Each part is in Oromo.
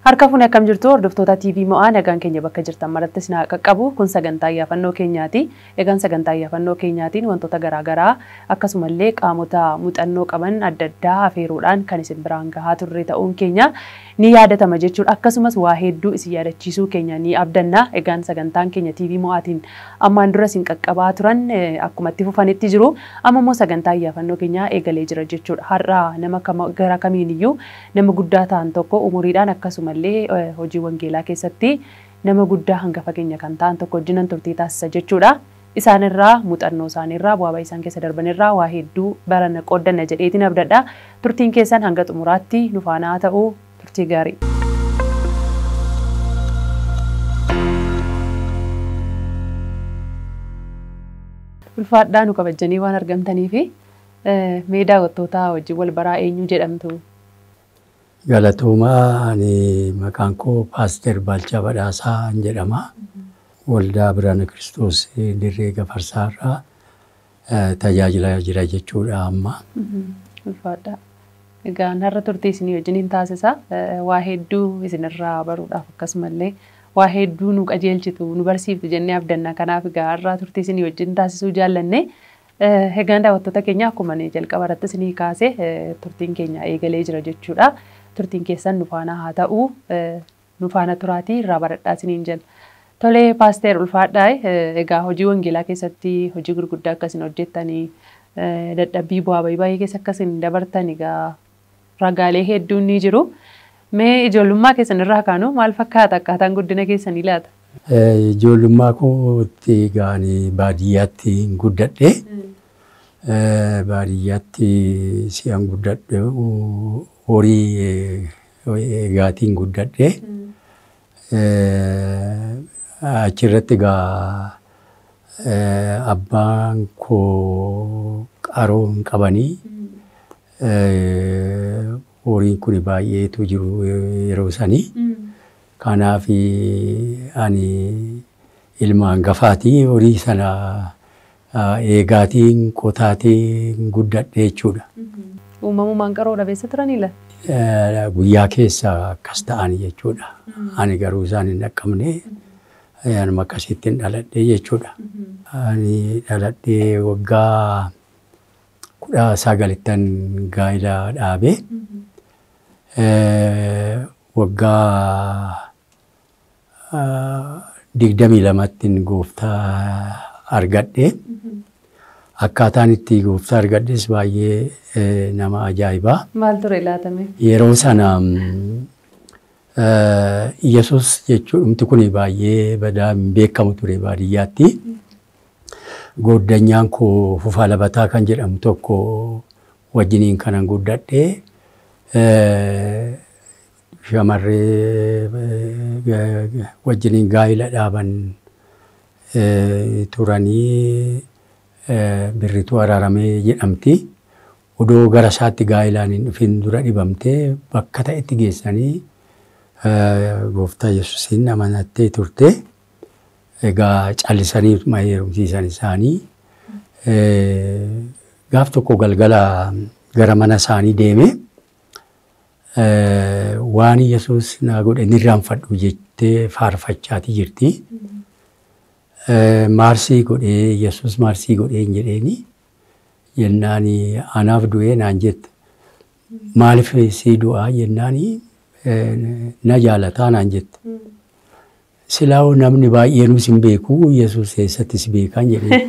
Harka fuunee akkam jirtu hordoftoota TV mo'aa nagaan keenya bakka jirtan maratti isin haa qaqqabu kun sagantaa yaafannoo keenyaati. Egaan sagantaa yaafannoo keenyaatiin wantoota garaagaraa akkasumallee qaamota muuxannoo qaban adda addaa afeeruudhaan kan isin biraan gahaa turre ta'uun keenya ni yaadatama jechuudha. Akkasumas waa hedduu isin yaadachiisuu keenya ni abdanna. Egaan sagantaan keenya TV mo'aatiin ammaan dura isin qaqqabaa turan akkuma itti fufanitti jiru. Amma immoo sagantaa yaafannoo keenyaa eegalee jira jechuudha. Har'a nama gara kamiiniyyuu nama guddaa ta'an tokko umuriidhaan akkasuma illee hojii wangeelaa keessatti nama guddaa hangafa keenya kan ta'an tokko wajjinan turtii taasisa jechuudha. Isaanirraa muuxannoo isaaniirraa bu'aa isaan keessa darbanirraa waa hedduu barana qooddanna jedheetiin abdadha. Turtiin keessan hanga xumuraatti nu faana haa ta'u turtii gaarii. Ulfaadhaa nu kabajanii waan argamtaniif mee daawwattootaa wajjin wal baraa eenyu jedhamtu? Galatoomaa ani maqaan koo Paaster Baalchaa Badhaasaa jedhama. Waldaa Biraana Kiristoos Dirree Gafarsaarraa tajaajilaa jira jechuudha amma. Ulfaadhaa. Egaa har'a turtii isinii wajjiniin taasisa. Waa hedduu isinirraa baruudhaaf akkasumallee waa hedduu nu qajeelchitu nu barsiiftu jennee abdanna. Kanaaf egaa har'a turtii isinii wajjin taasisuu jaallanne. Egaan daawwattoota keenya akkuma jalqaba irratti isinii kaase turtiin keenya eegalee jira jechuudha. turtiin keessan nu faana haa ta'u nu faana turaatii irraa baradhaa isiniin jenna. Tolee paasteer ulfaadhaa egaa hojii wangeelaa keessatti hojii gurguddaa akkasiin hojjettanii dadhabbii bu'aa bayii baay'ee keessa akkasiin dabartan egaa ragaalee hedduun ni jiru. Mee ijoollummaa keessan irraa kaanu maal fakkaata akkaataan guddina keessanii laata? Ijoollummaa kootti gaanii baadiyyaatti guddadhe. Baadiyyaatti si'an guddadhe horii eegaatiin guddadhe. Achirratti egaa abbaan koo qaroo hin qabanii horiin kun baay'eetu jiru yeroo sanii. Kanaaf ani ilma hangafaatii horii sana eegaatiin qotaatiin guddadhe jechuudha. Uumamumaan qaroo dhabeessa turanii la? Guyyaa keessa akkas ta'an jechuudha. Ani garuu isaan hin dhaqqabne anuma akkasittiin dhaladhe jechuudha. Ani dhaladhee waggaa kudha sagalittan gaa'ila dhaabe. Waggaa digdamii lamattiin gooftaa argadhe. Akkaataan itti gooftaa argadhes baay'ee nama ajaa'ibaa. Maal ture laatame? Yeroo sana Iyyasuus jechuun kun baay'ee badaa hin beekamu ture baadiyyaatti. Gooddanyaan koo Fufaa Labataa kan jedhamu tokko wajjiniin kanan guddadhe. Shamarree wajjiniin gaa'ila dhaaban turanii birrituu araaramee jedhamti. Odoo gara isaatti gaa'ilaan hin dhufin dura dhibamtee bakka ta'etti geessanii gooftaa Yesuusiin amanattee turte. Egaa callisanii heerumsiisan isaanii. Gaaf tokko galgala gara mana isaanii deeme. Waan Yesuus naa godhe ni irraanfadhu jettee faarfachaatii jirti. maarsii godhee yesus maarsii godhee hin jedheeni jennaan anaaf du'ee naan jette maaliif sii du'aa jennaan na jaalataa naan jette. Silaa namni baay'eenus hin beeku yesus eessattis beekan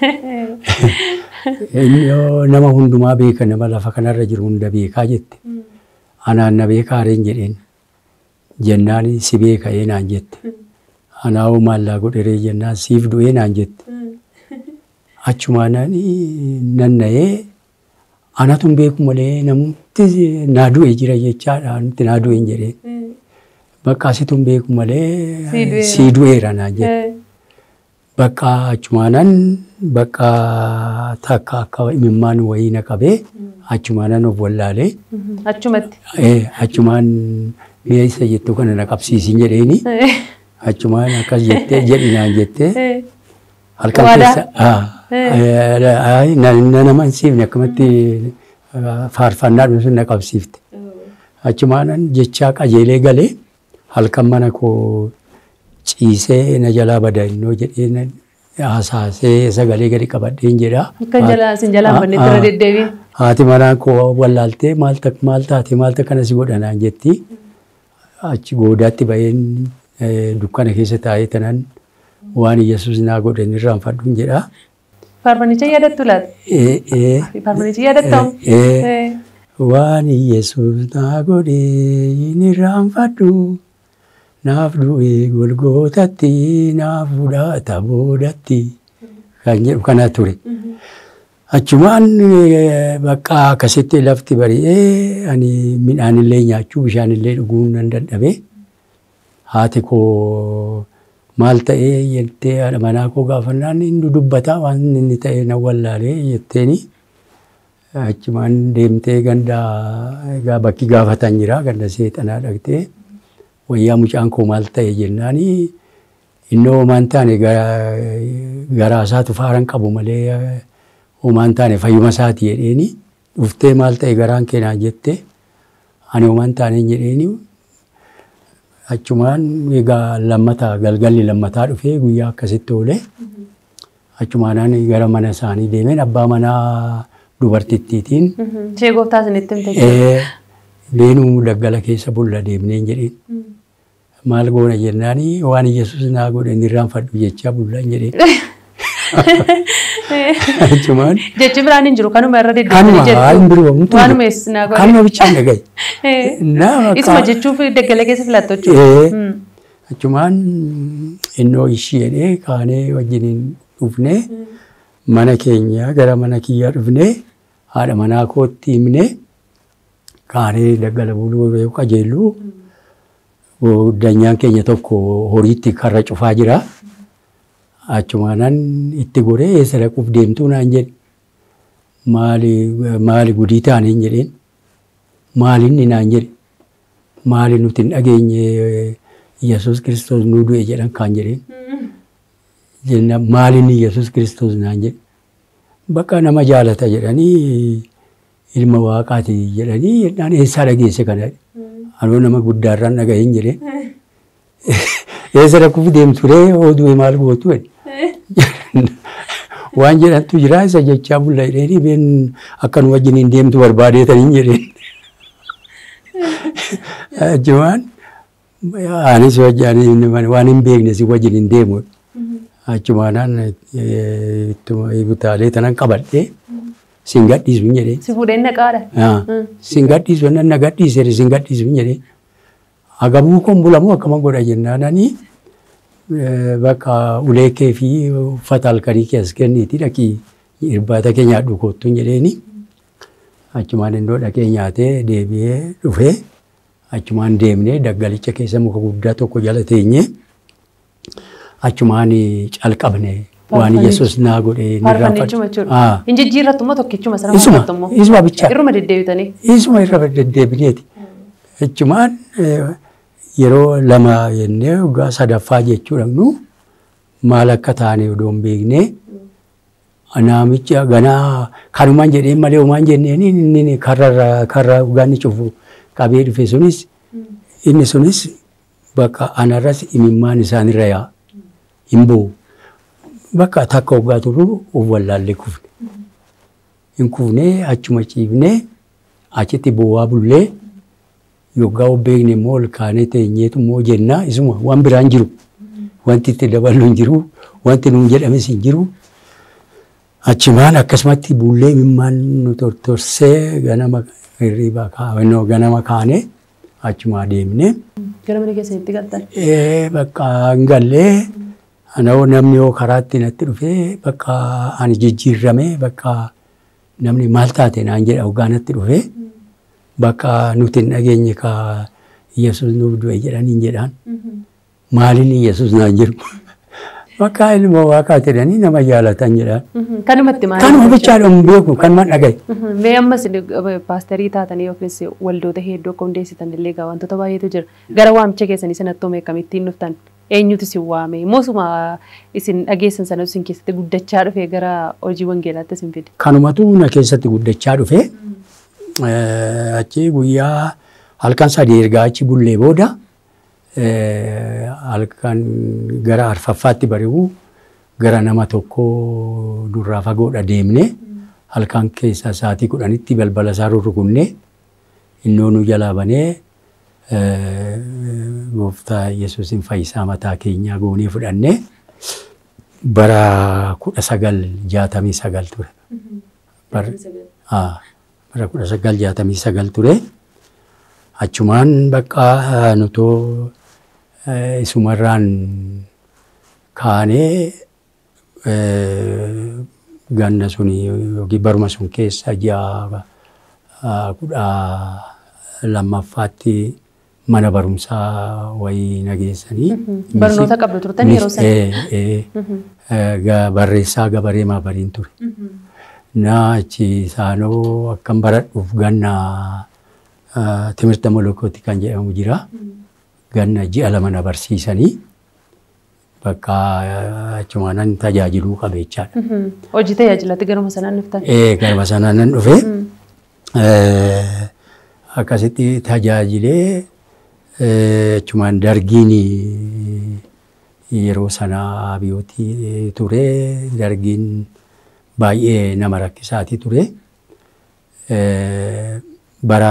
jedhee nama hundumaa beeka nama lafa kanarra jiru hunda beekaa jette. Anaan na beekaa reen jedheen jennaan si beeka ee naan jette. Anaa'oo maallaa godheree jennaan siif du'ee naan jette. Achumaan nanna'ee anatu hin beeku malee namni naa du'e jira jechaadha nuti naa du'e hin jedhee. Bakka asitu hin beeku malee sii du'eera naan jette. Bakka achumaanan bakka takka akka imimmaan wayii na qabee achumaanan of wallaalee. Achumatti. Achumaan mi'a isa jettu kana na qabsiisin jedheeni. achumaan akkas jettee jedhinaan jettee halkan keessa na nama hin siifne akkamatti faarfannaa sun na qabsiifte. Achumaanan jechaa qajeelee galee halkan mana koo ciisee na jalaa badannoo jedhee na hasaasee sagalee gadi qabadheen jedha. Kan jalaa isin jalaan banne irra deddeebiin. Haati manaa koo wallaaltee maal ta- maal taate maal akkana si godhanaan jetti. Achi goodaatti baheen eh, dukkana keessa taa'ee tanan waan Yesuus naa godhan irraanfadhuun jedha. Faarfanicha yaadattu laata? Eh, eh, Faarfanicha yaadattamu? Eh, eh. Waan Yesuus naa godhe hin irraanfadhu. Naaf du'e golgootatti naaf fudhata boodatti. Kan jedhu kana ture. Achumaan eh, bakka akkasitti lafti bari'ee ani midhaan illee nyaachuu bishaan illee dhuguu nan dadhabe. Haati koo maal ta'ee jettee haadha manaa koo gaafannaan inni dubbata waan inni ta'e nan wallaalee jetteeni. Achumaan deemtee ganda egaa bakki gaafatan jira ganda seexanaa dhaqxee wayyaa mucaan koo maal ta'e jennaani innoo homaan taane garaa isaatu faaran qabu malee homaan taane fayyuma isaati jedheeni dhuftee maal ta'e garaan keenyaa jette ani homaan taane jedheeni achumaan egaa lammataa galgalli lammataa dhufee guyyaa akkasitti oole achumaan gara mana isaanii deemeen abbaa manaa dubartittiitiin Ishee gooftaa isinitti himte. ee, leenuu daggala keessa bulla deemneen jedheen maal goona jennaani waan Yesuus naa godhe inni irraanfadhu jechaa bullaan jedheen achumaan Jechi biraan hin jiru kanuma irra kanuma deddeebiin waan biroo humtuu Waanuma eessi naa godhe. kanuma bichaan dhagaye Eh, Naa Isuma bakka- jechuuf daggala keessa filattu Ee, jechuudha. achumaan innoo ishii jedhee kaanee wajjiniin dhufnee mana keenya gara mana kiyyaa dhufnee haadha manaa kootti himnee kaanee daggala buluu yoo qajeellu danyaan keenya tokko horiitti karra cufaa jira. Achumaanan itti goree eessa dhaquuf deemtuu naan jedhe. Maali maali gudii taaneen jedheen. Maali inni naan jedhe. Maali nuti hin dhageenye Yesuus Kiristoos nuu du'e jedhan kaan jedheen. Jenna maali inni Yesuus Kiristoos naan jedhe. Bakka nama jaalata jedhanii ilma waaqaati jedhanii jennaan eessaa dhageesse kana. Anoo nama guddaarraan dhaga'een jedheen. Eessa dhaquuf deemturee oduu maal gootu jedhe. Waan jedhantu jira isa jechaa bulla jedheenii been akka nu wajjiniin deemtu barbaadeetaniin jedheen. Achumaan anis wajjin waan hin beekne si wajjiniin deemu. Achumaanaan butaalee tanan qabadhee sin gadhiisu hin jedheen. Si fuudhee naqaadha. Sin gadhiisu nan na gadhiise sin gadhiisu hin jedheen. Agabuu kun bulamoo akkama godha jennaananii bakka ulee kee fi uffata halkanii kee as kenniiti dhaqii irbaata kee nyaadhu kottu hin jedheeni. Achumaan iddoo dhaqee nyaatee deebi'ee dhufee achumaan deemnee daggalicha keessa muka guddaa tokko jala teenyee achumaan calqabne waan Yesuus naa godhe ni Faarfannechuma jechuudha. Hin jijjiirrattu moo tokkichuma sana Isuma faarfattu immoo? isuma bichaa. Irruma deddeebitanii. Isuma irra deddeebineeti. Achumaan yeroo lama jennee waggaa sadaffaa jechuudha nu maal akka taane odoo hin beekne namicha ganaa kanumaan jedheen malee homaan jenneen inni karra karra ganni cufu qabee dhufe sunis inni sunis bakka anarras imimmaan isaanirra yaa hin bu'u. Bakka takka waggaa turu of wallaallee kufne. Hin kufnee achuma ciifnee achitti bu'aa bullee yoggaa of beekne immoo ol kaanee teenyeetu immoo jennaa isuma waan biraan jiru. Wanti itti daballu hin jiru. Wanti nuun jedhames hin jiru. Achumaan akkasumatti bullee imimmaan nu tortorsee ganama hirriibaa kaawannoo ganama kaanee achumaa deemnee. Gara mana keessanitti galtan. Eh, Bakka hin gallee anoo namni yoo karaatti natti dhufee bakka ani jijjiirramee bakka namni maal taate naan jedha hoggaa natti dhufee bakka nuti hin dhageenye ka Yesuus nuuf du'e jedhaniin jedhaan maaliin Yesuus naan jedhu bakka ilma waaqaa jedhanii nama jaalatan jedhaan. Kanumatti maal? Kanuma bichaadha hin beeku kanuma dhagaye. Mee ammas paasterii taatanii yookiis waldoota hedduu akka hundeessitan illee egaa wantoota baay'eetu jira. Gara waamicha keessanii sanatti hoomee akkamittiin dhuftan? Eenyutu isin waame? Moosuma isin dhageessan sana isin keessatti guddachaa dhufe gara hojii wangeelaatti isin fide? Kanumatu na keessatti guddachaa dhufe. Achi guyyaa halkan sadii ergaa achi bullee booda halkan gara arfaffaatti bari'u gara nama tokko durraa fagoodha deemne halkan keessa sa'aatii kudhanitti balbala isaa rurrukunnee innoo nu jalaa banee gooftaa Yesuusin fayyisaa mataa keenyaa goonee fudhannee bara kudha sagal jaatamii sagal ture. Bara kudha sagal jaatamii sagal ture. Achumaan bakka nutoo isumarraan kaanee ganna suni yookiin baruma sun keessa ji'a kudha lammaffaatti mana barumsaa wayii nageessanii. Barnoota qabdu turtan yeroo sana. Barreessaa gabaree maabariin ture. Na achi isaanoo akkan baradhuuf ganna timirta molokooti kan jedhamu jira. Ganna ji'a lama na barsiisanii bakka achumaanan tajaajiluu qabe jechaadha. Hojii tajaajilatti garuma sanaan dhuftan. Garuma sanaan nan dhufe. Akkasitti tajaajilee achumaan dargiin yeroo sana biyyooti ture dargiin baay'ee nama rakkisaati ture. Bara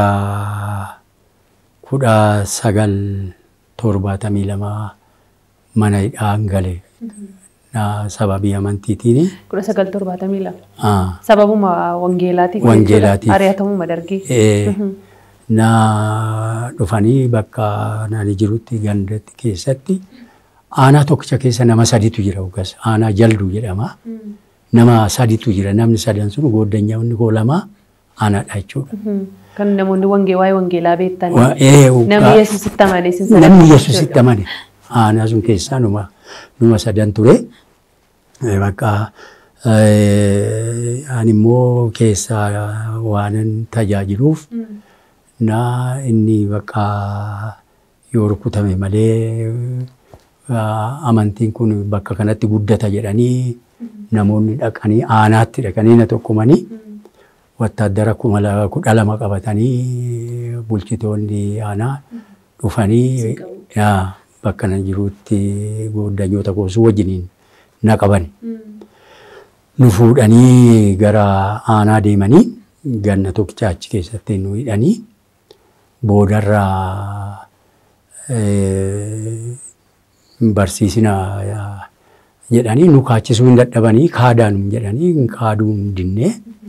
kudha sagal torbaatamii lama mana hidhaan gale sababii amantiitiin. Kudha sagal torbaatamii lama. Sababuma wangeelaatiif. Wangeelaatiif. Ari'atamuma dargii. Na dhufanii bakka nani jirutti gandatti keessatti aanaa tokkicha keessa nama saditu jira ugas aanaa jalduu jedhama. Nama saditu jira namni sadan sun gooddanyaawwan koo lama aanaadha jechuudha. Kan namoonni wangee waa'ee wangeelaa beektan. Wa- ee, Namni ugaa- yesuusitti amane sin Namni yesuusitti amane aanaa sun keessaa numa numa sadan ture. Eh, Bakka eh, ani immoo keessaa waanan tajaajiluuf na inni bakka yoo rukutame malee ah, amantiin kun bakka kanatti guddata jedhanii namoonni dhaqanii aanaatti dhaqanii na tokkumanii wattaaddara kuma la- kudha lama qabatanii bulchitoonni aanaa dhufanii yaa, bakka nan jirutti gooddanyoota koosuu wajjiniin na qabani. Nu fuudhanii gara aanaa deemanii ganna tokkicha achi keessatti nu hidhanii boodarraa eh, barsiisina yaa, jedhanii nu kaachisuu hin dadhabanii kaadaan jedhanii kaaduu hin dinne.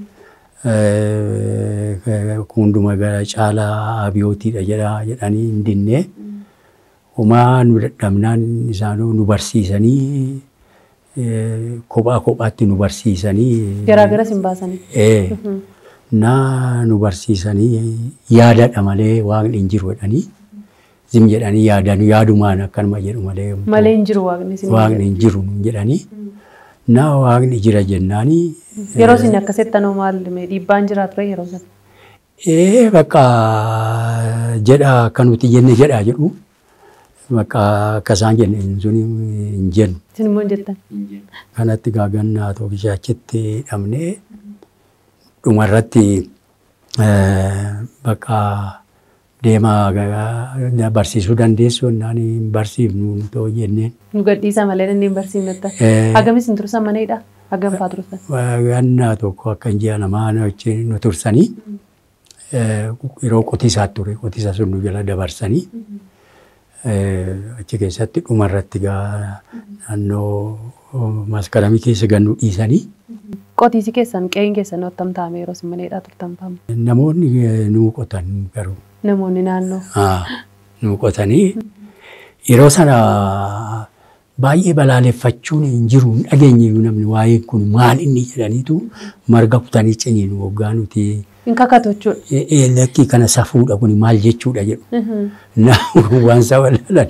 Hunduma gara caalaa abiyootiidha jedha jedhanii hin dinne. Homaa nu dadhabnaan isaanoo nu barsiisanii eh, kophaa kophaatti nu barsiisanii. Garaagaras hin baasanii. Eh, na nu barsiisanii yaadadha malee waaqni hin jiru jedhanii zim jedhanii yaadan yaadumaan akkanuma jedhu malee Malee hin jiru waaqni sin. waaqni hin jiru nun jedhanii na waaqni jira jennaanii Yeroo isin akkasitti anoo maal dhiibbaan jira ture yeroo sana. ee bakka jedha akka nuti jenne jedha jedhu bakka akka isaan jenne sun hin jennu. Isin immoo hin jettan. kanatti gaagannaa tokkicha achitti hidhamnee dhumarratti eh, bakka deemaa ga- barsiisuu dandeessu naan hin barsiifnu too jenneen. Nu gadhiisa malee inni hin barsiifnetta. Eh. Hagamis hin tursan maneedha. Hagam fa'aa turtan. Gannaa tokko akka hin ji'a lamaa nu wajjin nu tursanii eh, yeroo qotiisaa ture qotiisa sun nu jala dabarsanii eh, achi keessatti dhumarratti gaa naannoo maskaramii keessa gannu dhiisanii Qotiisi keessan qe'een keessan ottam taa'ame yeroo isin maneedhaa turtan fa'amu. namoonni eh, nu qotan garuu. Namoonni naannoo. Ah, nu qotanii yeroo sana baay'ee balaaleffachuun hin jiru hin dhageenye iyyuu namni waa'ee kun maal inni jedhaniitu marga kutanii ciniin waggaa nuti Hin kakatu jechuudha. "Eh, eh, lakkii kana safuudha kun maal jechuudha jedhu. Na waan saba lalan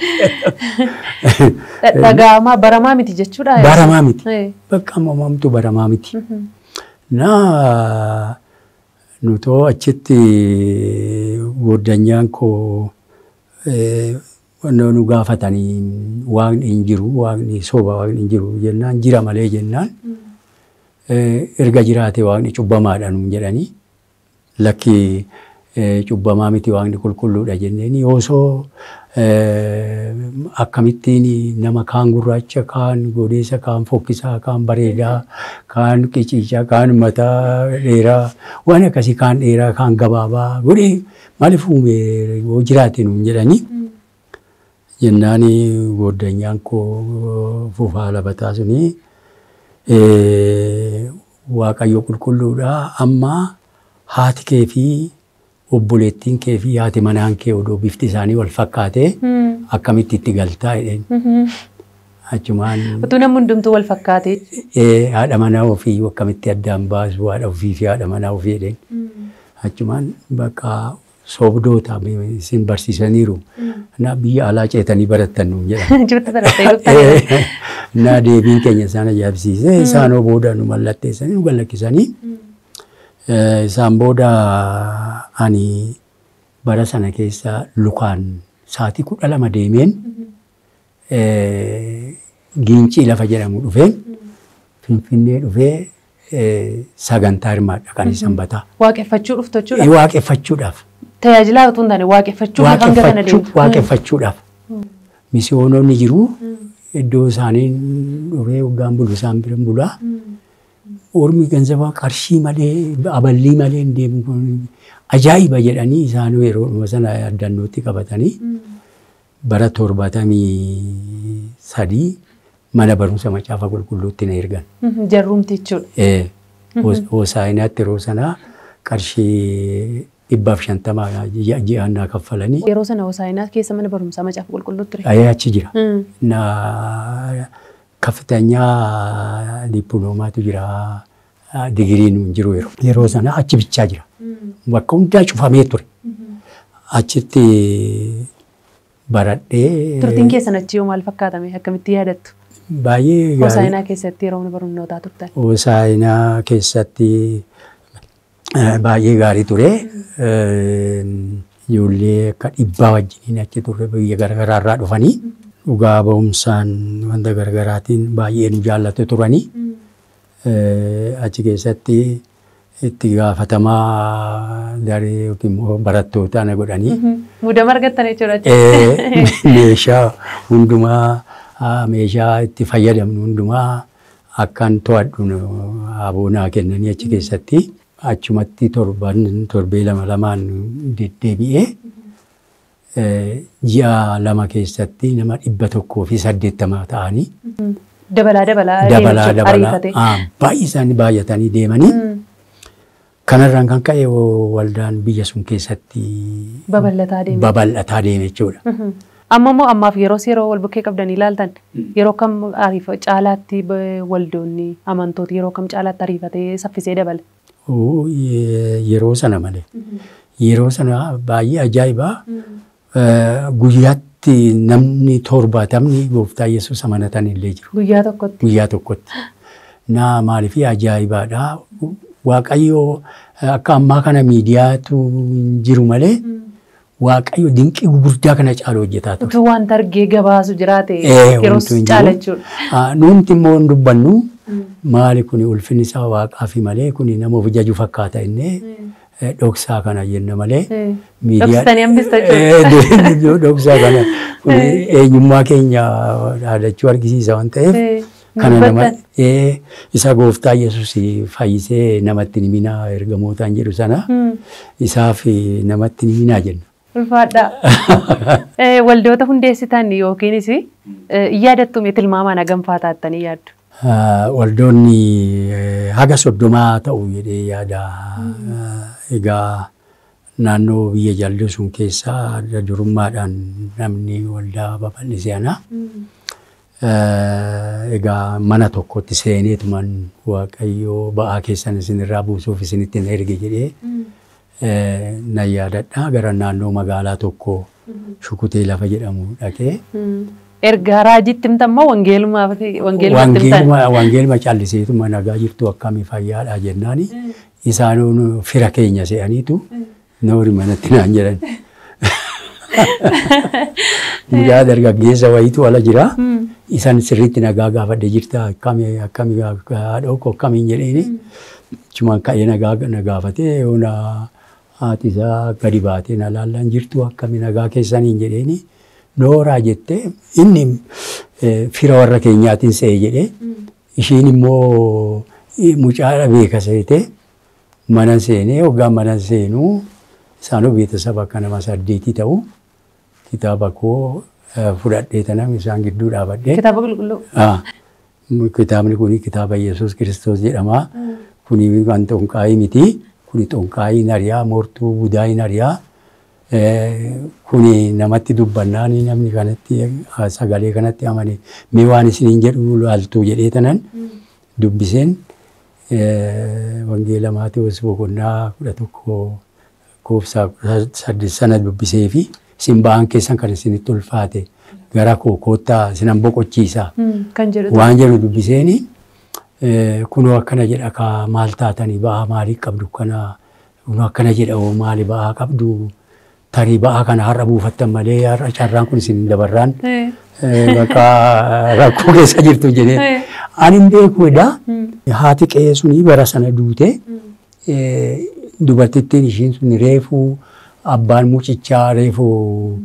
Dhaga'amaa baramaa miti jechuudha. baramaa miti. Eh. Bakka mamamtu baramaa miti. Na nutoo achitti gooddanyaan koo eh, wanna nu gaafatanii waaqni hin jiru waaqni soba waaqni hin jiru jennaan jira malee jennaan eh, erga jiraate waaqni cubbamaadha nuun jedhanii lakki cubbamaa miti waaqni qulqulluudha jenneen osoo akkamittiin nama kaan gurraacha kaan godeessa kaan fokkisaa kaan bareedaa kaan qiciicaa kaan mataa dheeraa waan akkasii kaan dheeraa kaan gabaabaa godhee maaliif uume yoo jiraate nuun jedhanii jennaan gooddanyaan koo fufaa labataa suni waaqayyo qulqulluudha amma haati kee fi obboleettiin kee fi haati manaan kee odoo bifti isaanii wal fakkaatee akkamitti itti galtaa jedheen. Achumaan Utuu namni hundumtuu wal fakkaatee. haadha manaa ofii akkamitti addaan baasu haadha ofii fi haadha manaa ofii jedheen. Achumaan bakka soobdoota isin barsiisaniiru. Na biyya alaa ceetanii barattan nuun jedhan. Jirti barattee dhuftanii. Na deebiin keenya isaan ajaa'ibsiise isaanoo booda nu mallatteessanii nu gallakkisanii. Isaan booda ani bara sana keessa lukaan sa'aatii kudha lama deemeen giincii lafa jedhamu dhufeen finfinnee dhufee sagantaa hirmaadha kan sanbataa. Waaqeffachuu dhuftu jechuudha. Waaqeffachuudhaaf. Tajaajilaa utuu hin taane waaqeffachuu hanga kana deemu. Waaqeffachuudhaaf. Misiyoonoonni jiru iddoo isaaniin dhufee waggaan bulu isaan bira bulaa. Ormi ganzaba qarshii malee aballii malee hin deemu kun ajaa'iba jedhanii isaan yeroo sana addannootti qabatanii bara torbatamii sadii mana barumsa macaafa qulqulluutti na ergan. Jarrumti jechuudha. Hoosaayinaatti yeroo sanaa qarshii dhibbaaf shantama ji'aan naa kaffalanii. Yeroo sana hoosaayinaa keessa mana barumsaa macaafa qulqulluu ture. Ayee achi jira. Na ከፍተኛ ዲፕሎማቱ ጅራ ዲግሪin jiru yeroo sana achi bichaa jira. Bakka hundaa cufamee ture. Achitti baradhee. Turtiin keessan achi yoo maal fakkaatame akkamitti yaadattu? Baay'ee gaarii. Hoosaayinaa keessatti yeroo mana barnootaa turtan. Hoosaayinaa keessatti baay'ee gaarii ture. Ijoollee akka dhibbaa wajjiniin achi turre biyya garaagaraa irraa dhufanii dhugaa ba'umsaan wanta garaagaraatiin baay'ee nu jaallatu turanii achi keessatti itti gaafatamaa daree yookiin immoo barattootaa na godhanii. Muudama argattan jechuudha. Meeshaa hundumaa meeshaa itti fayyadamnu hundumaa akkan to'adhu aboonaa kennanii achi keessatti achumatti torban torbee lama lamaan deddeebi'ee ji'a lama keessatti nama dhibba tokkoo fi saddeettama ta'anii. Dabalaa dabalaa Dabalaa deemuu dabalaa baay'ee isaanii baay'atanii deemanii. Kanarraan kan ka'e waldaan biyya sun keessatti Babal'ataa deeme. babal'ataa deeme jechuudha. Amma immoo ammaaf yeroo yeroo wal bukkee qabdanii ilaaltan yeroo kam ariifa caalaatti waldoonni amantooti yeroo kam caalaatti ariifatee saffisee dabale. Yeroo sana malee. Yeroo sana baay'ee ajaa'ibaa. Guyyaatti namni torbaatamni gooftaa Yesuus amanatan illee jiru. Guyyaa tokkotti. Guyyaa tokkotti. Na maaliif ajaa'ibaadha. Waaqayyo akka ammaa kana miidiyaatu hin jiru malee Waaqayyo dinqii gurguddaa kana caalu hojjetaa ture. Utuu wanta argee gabaasu jiraate Eh, yeroo wantu hin caala jiru. jechuudha. Ah, Nuti immoo hin dubbannu maali kuni ulfinni isaa waaqaa fi malee kuni nama of jaju fakkaata innee eh, dhoksaa kana jenna malee. Eh, miidiyaa- dhoksitanii hambista jechuudha. Eh, Dhoksaa kana kuni eenyummaa keenya dhaadachuu argisiisa waan ta'eef. Eh, Kana nama dubbattan. eh, isa gooftaa Yesuus fayyisee namatti ni minaa ergamootaan jedhu sana Hmm, isaaf namatti ni minaa jenna. Ulfaadhaa. Eh, Waldoota hundeessitan yookiinis eh, hin yaadattume tilmaamaan hagamfaa taattanii yaaddu. Ah, Waldoonni eh, haga soddomaa ta'u jedhee yaada. Ah, Egaa naannoo biyya jalluu sun keessaa adda durummaadhaan namni waldaa babal'ise ana. Eh, Egaa mana tokkotti seeneetuman Waaqayyoo ba'aa keessan isinirraa buusuuf isinitti hin erge jedhee eh, nan yaadadha. Gara naannoo magaalaa tokko shukutee lafa jedhamu dhaqee. Hmm. Ergaa raajitti himtammoo wangeelumaaf wangeelumatti himtan. Wangeeluma wangeeluma calliseetuma nagaa jirtu akkamii fayyaadha jennaani isaan fira keenya se'aniitu noori manatti naan jedhan. Mucaa dargaggeessa wayitu ala jira. Isaan sirriitti nagaa gaafadhe jirta akkamii akkamii haadhoo koo akkamiin jedheeni. Cumaan ka'ee nagaa na gaafatee yoona haati isaa gadi baatee na laallaan jirtu akkami nagaa keessaniin jedheeni nooraa jettee inni eh, fira warra keenyaatiin se'e jedhee ishiin immoo eh, mucaa beeka seete mana seenee hoggaan mana seenuu isaanuu beetasaba akka nama saddeetii ta'u kitaaba koo eh, fudhadhee tanam isaan gidduu dhaabadhee. Kitaaba qulqulluu. Ah, Kitaabni kun kitaaba Yesuus Kiristoos jedhama. Kuni kan xonqaayii miti. Kuni xonqaayii nariyaa, moortuu budaa nariyaa. Kuni namatti dubbannaan namni kanatti sagalee kanatti amane mee waan isiniin jedhu laaltu jedhee tanan dubbiseen wangeela Maatewos boqonnaa kudha tokko koofsaa kudha saddeet sana dubbisee fi isin ba'aan keessan kan isinitti ulfaate gara koo koottaa isinan boqochiisa. Kan jedhu. Waan jedhu dubbiseeni kunoo akkana jedha kaa maal taatanii ba'aa maalii qabdu kana kunoo akkana jedha oo maali ba'aa qabdu tarii ba'aa kana har'a buufattan malee har'a carraan kun isin dabarraan bakka rakkoo keessa jirtu jedhee ani hin beeku edha haati qe'ee suni bara sana duute dubartittiin ishiin sun reefuu abbaan mucichaa reefuu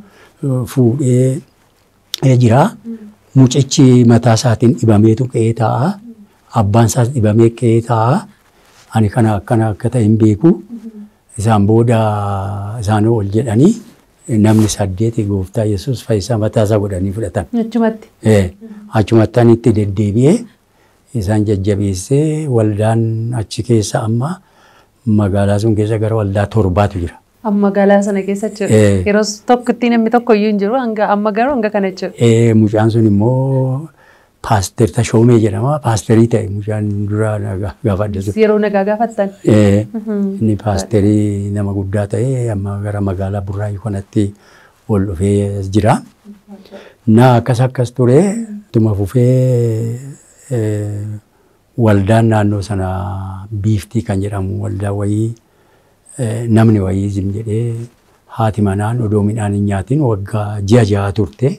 fuudhee jira. Mucichi mataa isaatiin dhibameetu qe'ee taa'a. Abbaan isaas dhibamee qe'ee taa'a. Ani kana akkana akka ta'e hin beeku. Isaan booda isaan ol jedhanii namni saddeeti gooftaa Yesuus fayyisaa mataa isaa godhanii fudhatan. Achumatti. Achumattan itti deddeebi'ee isaan jajjabeessee waldaan achi keessa amma magaalaa sun keessa gara waldaa torbaatu jira. Amma magaalaa sana keessa jiru. Yeroo tokkotti namni tokko iyyuu hin jiru hanga amma garuu hanga kana jiru. Mucaan sun immoo paaster Tashoomee jedhama. Paasterii ta'e mucaan dura gaafa adda ture. Yeroo nagaa gaafattan. Inni paasterii nama guddaa ta'e amma gara magaalaa Burraayii kanatti ol dhufee jira. Na akkas akkas ture tuma fufee waldaan naannoo sana biiftii kan jedhamu waldaa wayii namni wayii zim jedhee haati manaan odoo midhaan hin nyaatiin waggaa ji'a jaha turte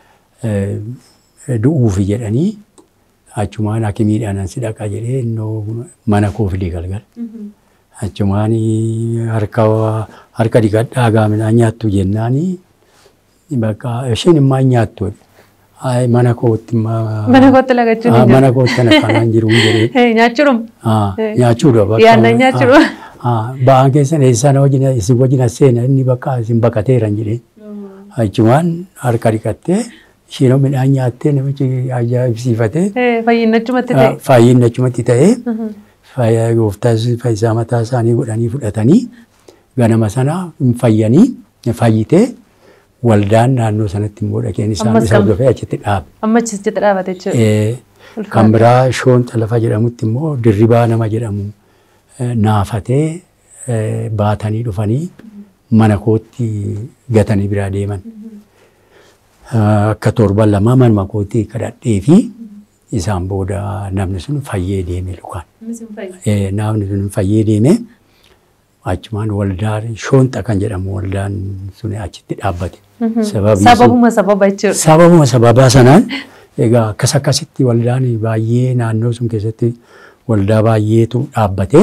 du'uufi jedhanii achumaan hakimiidhaan si dhaqa jedhee innoo mana koo fidee galgal. Achumaan harka harka dhiqadhaa gaa midhaan nyaattu jennaani bakka isheen immoo hin nyaattu. Mana kootti Mana kootti lagachuun hin jiru. mana kootti ana kanaan jiru jedhee. Nyaachuudhuma. Nyaachuudha bakka. Yaadna nyaachuudha. Ba'aan keessan eessaan wajjin isin wajjin as seena inni bakka isin baqateeran jedhee. Achumaan harka dhiqattee isheen midhaan nyaattee namichi ajaa'ibsiifatee. Fayyinachumatti ta'e. Fayyinachumatti ta'ee gooftaa fayyisaa mataa isaanii godhanii fudhatanii ganama sana hin fayyanii fayyitee waldaan naannoo sanatti immoo dhaqeen isaan Ammas isa kam- hordofee achitti dhaabe. Amma achitti dhaabate jechuudha. Kan biraa shoon lafa jedhamutti immoo dirribaa nama jedhamu eh, naafatee eh, baatanii dhufanii mana kootti gatanii biraa deeman. Ah, Akka torban lama manuma kootti kadhadhee fi isaan booda namni sun fayyee deeme lukaan. Eh, Namni sun fayyee deeme achumaan waldaan shoonxa kan jedhamu waldaan sun achitti dhaabbate. Sababii sun- Sababuma sababa jechuudha. Sababuma sababaa sanaan egaa akkas akkasitti waldaan baay'ee naannoo sun keessatti waldaa baay'eetu dhaabbatee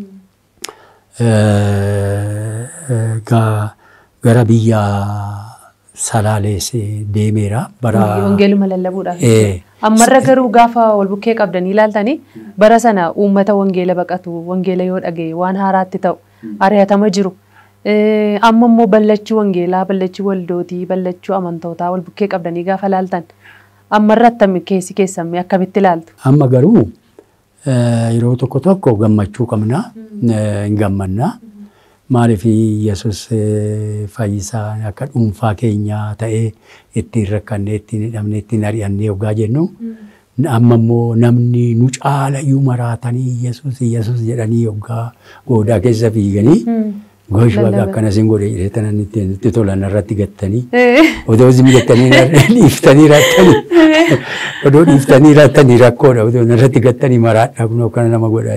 egaa gara biyya salaalees deemeera bara Wangeeluma lallabuudhaaf. Eh. Ammarra garuu gaafa wal bukkee qabdanii ilaaltanii bara sana uummata wangeela baqatu wangeela yoo dhagaye waan haaraatti ta'u ari'atama jiru. Eh, Amma immoo ballachuu wangeelaa, ballachuu waldootii, ballachuu amantootaa wal bukkee qabdanii gaafa ilaaltan ammarra attami keessi keessamee akkamitti ilaaltu? amma garuu eh, yeroo tokko tokko gammachuu qabna eh, hin gammanna maaliif yesus eh, fayyisaa akka dhuunfaa keenyaa ta'ee ittiin rakkannee ittiin hidhamne ittiin ari'annee yoggaa jennu amma immoo namni nu caala iyyuu maraatanii yesus yesus jedhanii yoggaa goodaa keessa fiiganii goosh baga Lallaba. akkana sin godhe jedhee tanan itti tolan irratti gattanii Eh, odoo isin gattanii dhiiftanii raattanii odoo dhiiftanii raattanii rakkoodha odoo irratti gattanii maraadha kun akkana nama godha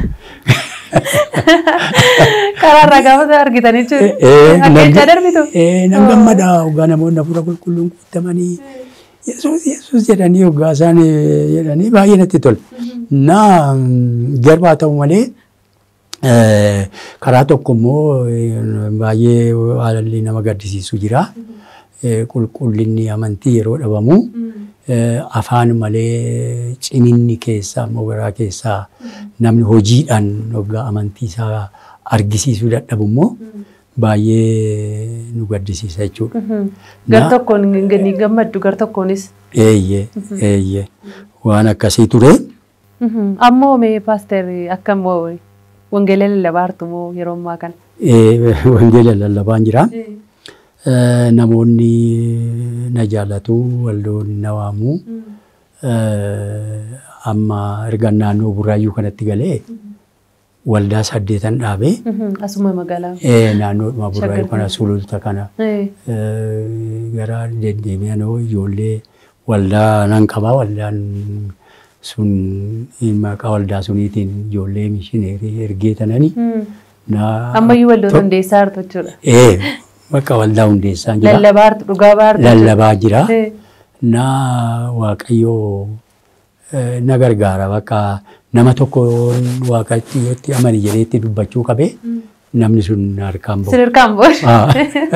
Karaarraa gaafa argitanii jechuudha. Ajjechaa darbitu. nan gammada hoggaa namoonni hafuura qulqulluun guutamanii yesuus yesuus jedhanii hoggaa isaan eh, jedhanii baay'ee natti tola. Na garbaa ta'u malee Eh, Karaa tokko immoo eh, baay'ee haalli nama gaddisiisu jira. Eh, Qulqullinni amantii yeroo dhabamu eh, afaan malee ciminni keessaa immoo garaa keessaa namni hojiidhaan hoggaa amantii isaa argisiisuu dadhabu immoo baay'ee nu gaddisiisa jechuudha. Gar Na- tokkoon ni gammaddu gar tokkoonis. Eeyyee, eeyyee. Waan akkasii ture. Ammoo mee paaster akkam wangeela lallabaartu moo yeroo ammaa kana? Eh, Wangeela lallabaan jira. Eh, Namoonni na jaallatu, waldoonni na waamu. Eh, Amma erga naannoo Burraayyuu kanatti galee waldaa saddeetan dhaabee Asuma magaalaa. eh, naannoodhuma Burraayyuu kana Shaggar. sululta kana Eh, eh, gara deddeebi'anoo ijoollee waldaa nan qabaa waldaan sun maqaa waldaa suniitiin ijoollee mishineerii ergee tananii mm. na Ammayyuu waldoota hundeessaa jirtu jechuudha. ee bakka waldaa hundeessaa jira Lallabaartu dhugaa baartu. lallabaa jira Eh, na waaqayyoo eh, na gargaara bakka nama tokko waaqayyotti amani jedheetti dubbachuu qabe namni sun na harkaan ba'u. Sadarkaan boor. Ah.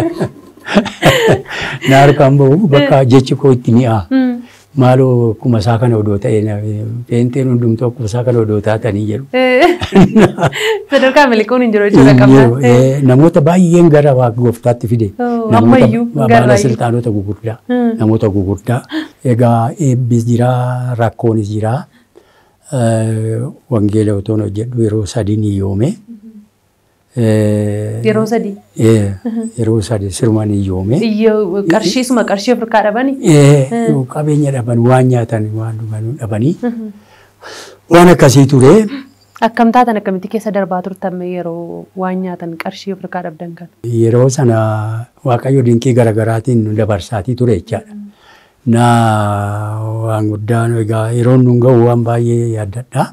na harkaan ba'u bakka jechi koo itti mi'a. Mm. Maaloo akkuma isaa kana odoo ta'e na- peenteen hundumtuu akkuma isaa kana odoo taatanii jedhu. Eh, Sadarkaa miliquun hin jiru jechuudha qabna. Iyyuu, eh, Namoota baay'een gara waaqa gooftaatti fide. Oh, Namoota ammayyuu ba- gara baala baay'ee. siltaanota gugurdaa. Hmm. Namoota gugurdaa. Egaa eebbis jira, rakkoonis jira. Eh, Wangeela otoo hojjedhu yeroo sadii ni yoome. Eh, Yeroo sadii. eh, Yeroo sadii sirma ni yoome. Iyyoo qarshiisuma qarshii Afrikaa dhabani. Eh, Qabeenya dhaban waan nyaatan waan dhugan dhabanii. Waan akkasii ture. Akkam taatan akkamitti keessa darbaa turtan mee yeroo waan nyaatan qarshii Afrikaa dhabdan kan? Yeroo sana Waaqayyo dinqii garaagaraatiin nu dabarsaatii ture jechaadha. Na waan guddaan egaa yeroo nun ga'u waan baay'ee yaaddadha.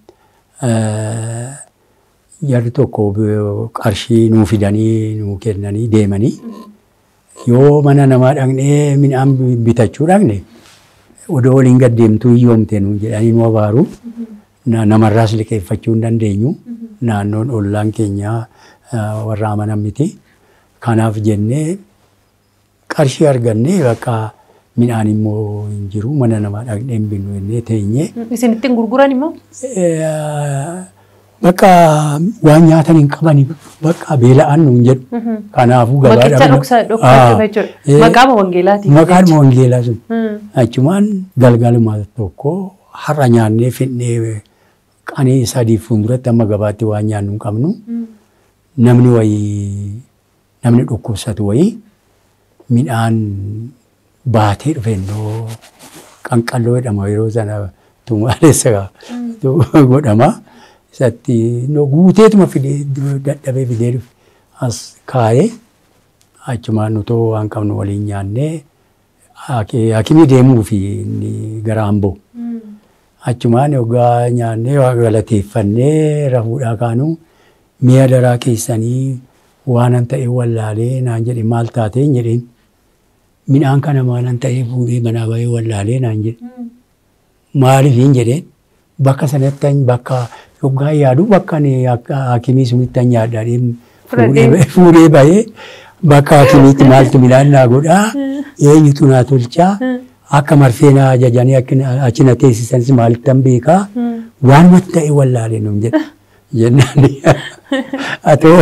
Eh, Jarri tokko b- qarshii nuu fidanii nuu kennanii deemanii yoo mana namaa dhaqnee midhaan bi- bitachuu dhaqne odoo waliin gaddeemtuu hiyyoomte nuun jedhanii nu abaaru. Na- Namarraas liqeeffachuu hin dandeenyu. Naannoon ollaan keenyaa eh, warra amanan miti. Kanaaf jennee qarshii argannee bakka midhaan immoo hin jiru mana namaa dhaqnee hin binnu jennee teenyee Isin ittiin gurguran immoo? eh, bakka waan nyaatan hin qabani bakka beela'an nuun jedhu. Kanaafuu gabaa Bakkicha dhabna- dhoksa Ah, dhokfachuuf jechuudha. eh, Maqaama wangeelaati. Maqaan wangeelaa sun. Hmm. Achumaan galgaluma tokko har'a nyaannee fidnee qanii sadii fuulduratti amma gabaatti waan nyaannu hin qabnu. Namni wayii namni dhukkubsatu wayii midhaan baatee dhufe innoo qanqalloo jedhama yeroo sana tumaalessa godhama. Isatti innoo guuteetuma fidee dadhabee fidee dhufe as kaayee achumaan utoo waan qabnu waliin nyaannee haki- hakimii deemuu fi inni gara amboo. Achumaan yoggaa nyaannee waa galateeffannee rafuudhaa kaanuu mi'a daraa keessanii waanan ta'e wallaalee naan jedhe maal taateen jedheen midhaan kana maalan ta'e fuudhee manaa bahee wallaalee naan jedhe maaliif jedheen bakka sanatti ani bakka yoggaa yaadu bakka ani akka hakimii sunitti an nyaadhaadheen Fudhadhee. fuudhee bahee bakka hakimiitti maaltu midhaan naa godhaa eenyutu naa tolchaa akka marfee naa ajajanii akkina- achi na teessisanis maalittan beekaa waan ta'e wallaalee nuun jedha jennaan atoo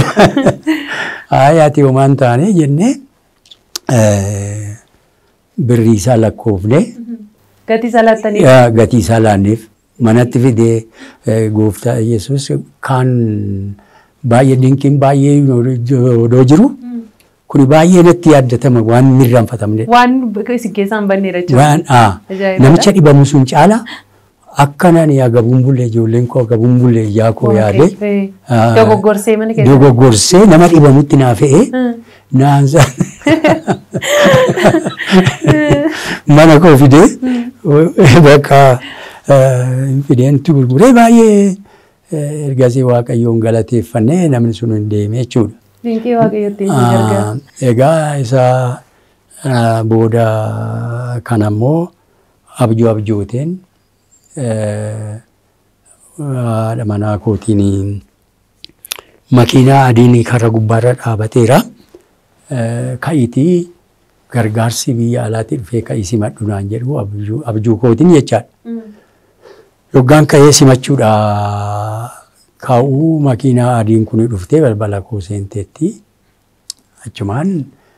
haaya ati homaan taane jennee eh, birrii isaa lakkoofne Gatii isaa laattanii. yaa gatii isaa laanneef manatti fidee eh, gooftaa Yesuus kaan baay'ee dinqiin baay'ee odoo jiru kuni baay'ee natti yaaddatama waan mirraanfatamne. Waan isin keessaa hin banneedha jechuudha. Waan aa, Ajaa'ibadha. namicha dhibamu sun caala akkanaan yaa gabuun bulle ijoolleen koo gabuun bulle ijaa koo yaade Waaqayyo. Dogoggorsee mana keessa. dogoggorsee nama dhibamutti naa fe'ee Hmm. naansa mana koo fidee bakka eh, fideentu gurguree baay'ee eh, ergasii waaqayyoon galateeffannee namni sun hin deeme jechuudha. Dinqii waaqayyootti isin gargaara. Ah, Egaa isa ah, booda kan ammoo abjuu abjooteen eh, haadha manaa kootiin makiinaa adiin karra gubbaarra dhaabateera. Ka'itii gargaarsi biyya alaatii dhufee ka'ii simadhu naan jedhu abjuu kootiin jechaadha. Yoggaan ka'ee simachuudha kaa'uu makiinaa adiin kun dhuftee balbala koo seenteetti. Achumaan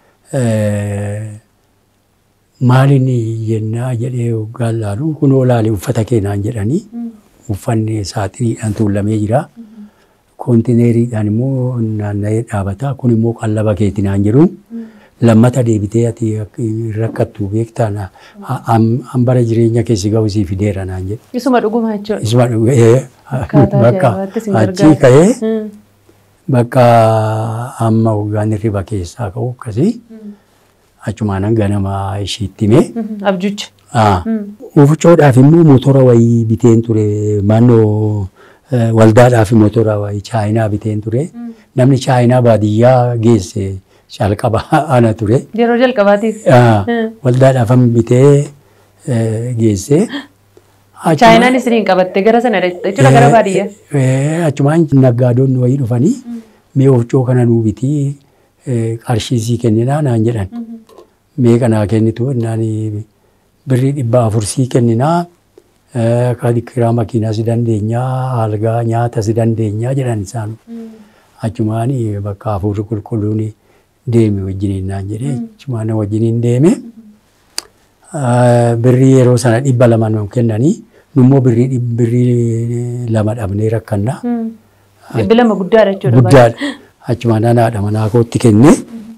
maaliin jennaa jedhee yoggaan laalu kunoo laali uffata keenaan jedhanii uffanni saaxiniidhaan tuulamee jira. Koontineeriidhaan immoo naanna'ee dhaabata. Kun immoo qallaba keetii naan jedhu. Lammata deebitee ati rakkattu beektaan hambara jireenya keessi ga'u sii fideera naan jedhu. Isuma dhuguma jechuudha. Isuma dhuguma bakka achii ka'ee bakka amma waggaan hirriba keessaa ka'u akkasii achumaanan ganama ishiitti himee. Abjuucha. Ufcoodhaaf immoo motora wayii biteen ture naannoo waldaadhaaf motora wayii chaayinaa biteen ture. Namni chaayinaa baadiyyaa geesse calqaba ana ture. Yeroo jalqabaatiif. Waldaadhaaf bitee geesse. Chaayinaan isiniin qabatte gara sana jechuudha gara baadiyyaa. Achumaan naggaadonni wayii dhufanii mee ufcoo kana nuu bitii qarshii sii kenninaa naan jedhan. Mee kanaa kennitu naan birrii dhibba afur sii kenninaa kiraa makiinaa si dandeenyaa algaa nyaata si dandeenyaa jedhan isaan. Achumaan bakka hafuurri qulqulluun deeme wajjiniin naan jedhee achumaan wajjiniin deeme. Birrii yeroo sana dhibba lama nu kennanii nummoo birrii birrii lama dhabnee rakkanna. Dhibbi lama guddaadha jechuudha. Guddaadha. Achumaan haadha manaa kootti kenne.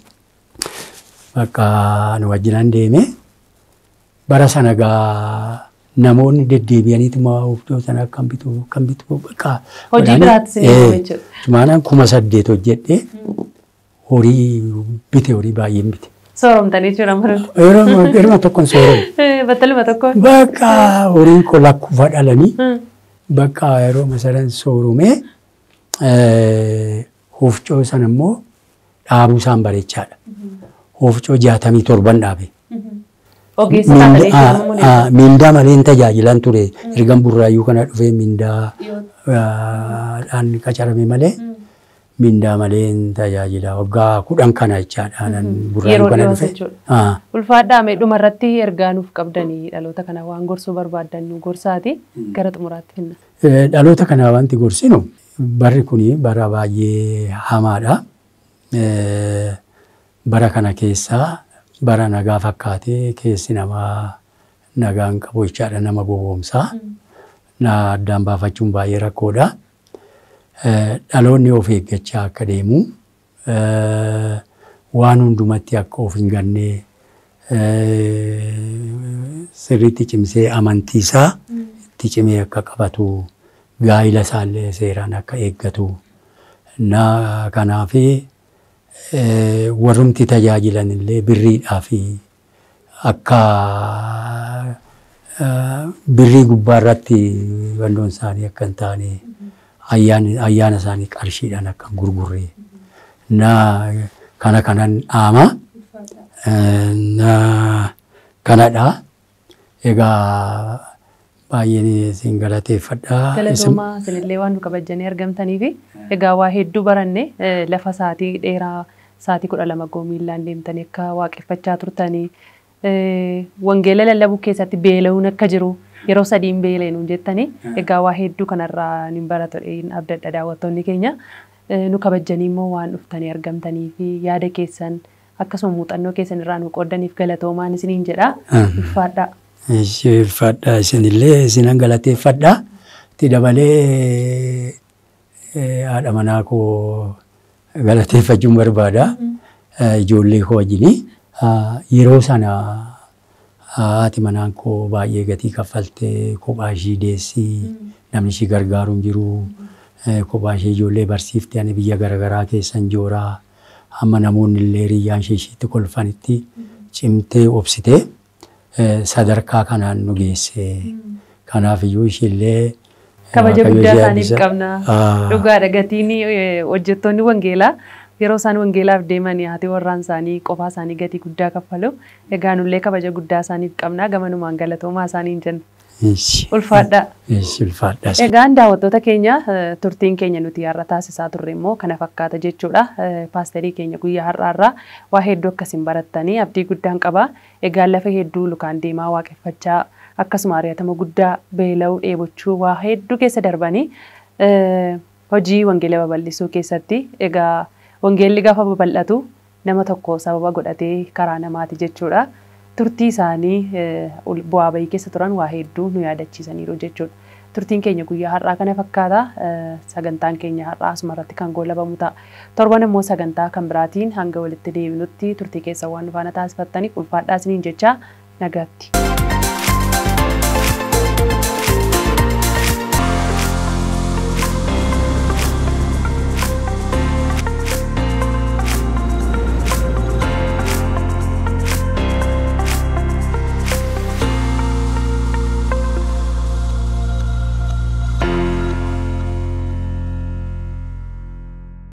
Bakka nu wajjinan deeme. Bara sana gaa namoonni deddeebi'aniituma oofdoo sana akkam bitu akkam bitu bakka. Hojii biraattis ni jiru jechuudha. Achumaan kuma saddeet hojjedhee horii bite horii baay'een bite. Sooromtanii jechuudha maratu. Yeroo yeroo tokkoon sooromu. Battaluma tokkoon. Bakka horiin koo lakkuufa dhalanii bakka yeroo masaran sooromee hoofcoo sana immoo dhaabuu isaan bareechaadha. Hoofcoo jaatamii torban dhaabe. Ogeessa taatanii jechuudha. Mindaa malee hin tajaajilan ture. Ergan burraayyuu kana dhufee mindaa dhaan qacarame malee. mindaa malee hin tajaajila waggaa kudhan kana jechaadha. Yeroo dhiyoos jechuudha. Ulfaadhaa mee dhuma irratti ergaa nuuf qabdanii dhaloota kana waan gorsuu barbaaddan nu gorsaati gara xumuraatti finna. Dhaloota kana wanti gorsinu barri kuni bara baay'ee hamaadha. Bara kana keessaa bara nagaa fakkaatee keessi namaa nagaan qabu jechaadha nama gowwoomsaa. Na addaan baafachuun baay'ee rakkoodha. dhaloonni of eeggachaa akka deemu waan hundumatti akka of hin ganne sirriitti cimsee amantiisaa itti cimee akka qabatu gaa'ila isaallee seeraan akka eeggatu na kanaaf warrumti tajaajilan illee birriidhaa fi akka birrii gubbaa irratti wandoon isaanii akka hin taane ayyaana isaanii qarshiidhaan akka hin gurgurre na kana kanan dhaama na kanadha egaa baay'een isin galateeffadha. Galatoomaa isinillee waan nu kabajanii argamtanii fi egaa waa hedduu baranne lafa saatii dheeraa saatii kudha lama goomiillaan deemtanii akka waaqeffachaa turtanii wangeela lallabuu keessatti beela'uun akka jiru yeroo sadiin beelee nuun jettanii egaa waa hedduu kanarraa ni baratu abdadha daawwattoonni keenya nu kabajanii immoo waan dhuftanii argamtanii fi yaada keessan akkasuma muuxannoo keessan irraa nu qoodaniif galatoomaan isiniin jedha ulfaadhaa. Ulfaadhaa isinillee isinan galateeffadha. Itti dabalee haadha manaa koo galateeffachuun barbaada. Ijoollee koo wajjinii yeroo sana haati manaan koo baay'ee gatii kaffaltee kophaa ishii deessii namni ishii gargaaru hin jiru. Kophaa ishee ijoollee barsiiftee ani biyya garaagaraa keessan jooraa hamma namoonni illee hiriyyaan ishee ishiitti kolfanitti cimtee obsitee sadarkaa kanaan nu geesse. Kanaaf iyyuu ishiillee kabaja guddaa isaaniif qabna. Dhugaadha gatiin hojjettoonni wangeelaa yeroo isaan wangeelaaf deeman haati warraan isaanii qofaa isaanii gatii guddaa kaffalu. Egaa nullee kabaja guddaa isaaniif qabna. Gamanumaan galatoomaa isaaniin jenna. Ishi. Ulfaadhaa. Ishi ulfaadhaas. Egaan daawwattoota keenya eh, turtiin keenya nuti har'a taasisaa turre immoo kana fakkaata jechuudha. Eh, Paasterii keenya guyyaa har'aarraa waa hedduu akkasiin barattanii abdii guddaan qaba. Egaan lafa hedduu lukaan deemaa waaqeffachaa akkasuma ari'atama guddaa beela'uu dheebochuu waa hedduu keessa darbanii eh, hojii wangeela babal'isuu keessatti egaa wangeelli gaafa babal'atu nama tokko sababa godhatee karaa namaati jechuudha. Turtii isaanii eh, ul- bu'aa bahii keessa turan waa hedduu nu yaadachiisaniiru jechuudha. Turtiin keenya guyyaa har'aa kana fakkaata. Eh, Sagantaan keenya har'aa asuma irratti kan goolabamu ta'a. Torban immoo sagantaa kan biraatiin hanga walitti deebinutti turtii keessa waan nu faana taasifattaniif ulfaadhaa isiniin jecha nagaatti.